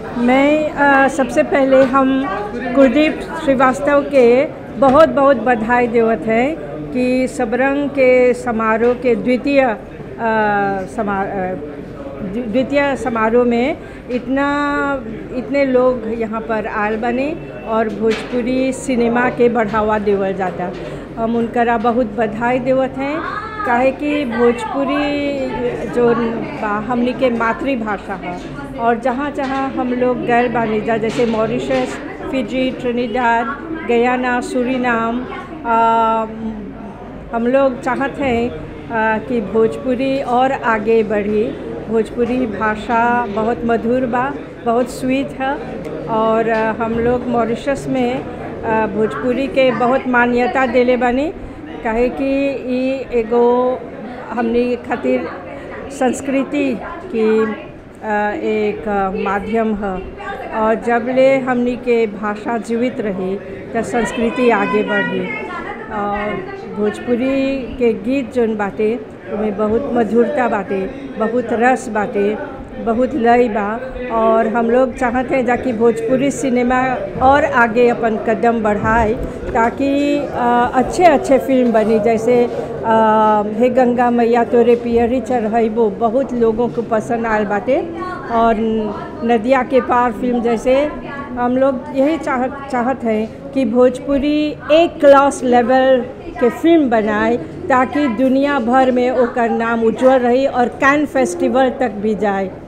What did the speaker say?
मैं अ, सबसे पहले हम कुलदीप श्रीवास्तव के बहुत बहुत बधाई देवत है कि सबरंग के समारोह के द्वितीय अ, समा अ, द्वि- द्वितीय समारोह में इतना इतने लोग यहाँ पर आयल बने और भोजपुरी सिनेमा के बढ़ावा देवल जाता हम उनकरा बहुत बधाई देवत हैं काहे कि भोजपुरी जो बा हमनी के मातृभाषा है और जहाँ जहाँ हम लोग गए बानी जा जैसे Mauritius Fiji Trinidad Guyana Suriname आ, हम लोग चाहते हैं आ, कि भोजपुरी और आगे बढ़ी भोजपुरी भाषा बहुत मधुर बा बहुत स्वीट है और आ, हम लोग मॉरिशस में आ, भोजपुरी के बहुत मान्यता देले बानी काहे कि ई एगो हमनी खातिर संस्कृति की आ, एक आ, माध्यम है और जब ले हमनी के भाषा जीवित रही तो संस्कृति आगे बढ़ी और भोजपुरी के गीत जौन बाटे उनमें बहुत मधुरता बाटे बहुत रस बाटे बहुत लय बा और हम लोग चाहते हैं जाकि भोजपुरी सिनेमा और आगे अपन कदम बढ़ाए ताकि अ, अच्छे अच्छे फिल्म बनी जैसे अ, हे गंगा मैया तोरे पियरी चढ़ैबो बहुत लोगों को पसंद आयल बाटे और नदिया के पार फिल्म जैसे हम लोग यही चाह चाहत हैं कि भोजपुरी एक क्लास लेवल के फिल्म बनाए ताकि दुनिया भर में ओकर नाम उज्जवल रही और कैन फेस्टिवल तक भी जाए